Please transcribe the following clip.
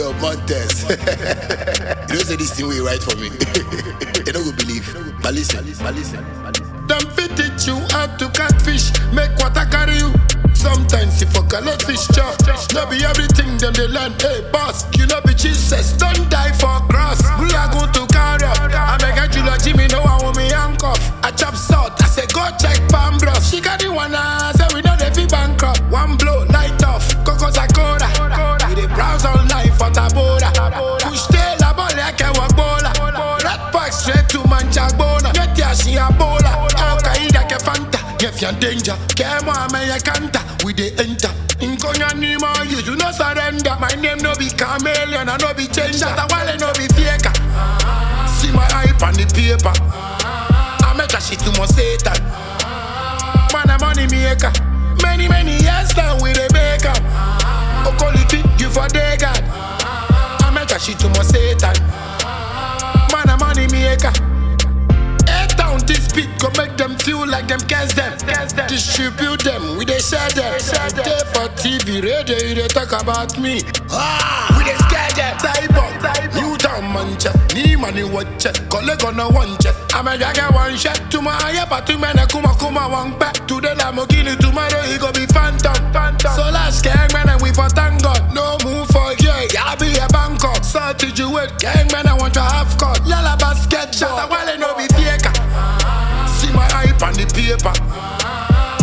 Yo, Montes. you know say this thing will write for me. they don't go believe. But listen, but listen. Them fit teach you how to catfish, make water carry you. Sometimes you fuck a let fish chop. No be everything them they learn. Hey boss, you know be Jesus. Don't die for cross. We are going to carry up. I make a Jula Jimmy know I want me handcuff. I chop salt. I say go check palm bros. She got the one I say we know they feel bankrupt. One blow, light off. Coco Sakura. We dey browse online for Tabora. Push tail a ball like a wabola. Red pack straight to Manchagona. Get ya she a bola. Al Qaeda ke Fanta. If you're danger, kemo ame ye kanta. We dey enter. Inkonya ni mo you do not surrender. My name no be chameleon, I no be changer. That wale no be faker. See my hype on the paper. I make a shit to my Satan. Man, a money maker. Many, many years now we dey make up. Okoliti, you for day God. I make a shit to my Satan. Man, a money maker. Eight down this beat go make them feel like them cast them. Distribute them, we they share them. Day for TV, radio, you they talk about me. Ah, we they scare them. Cyborg, New Town mancha, ni money watch it. Collect on a one check. I'm a jaga one shot. Tomorrow, yeah, but two men a kuma kuma one back. Today, Lamborghini, tomorrow, he go be phantom. So last gang man, and we for thank God. No move for yeah, yeah, be a Bangkok. Salty Jewel, gang man, I want to have cut.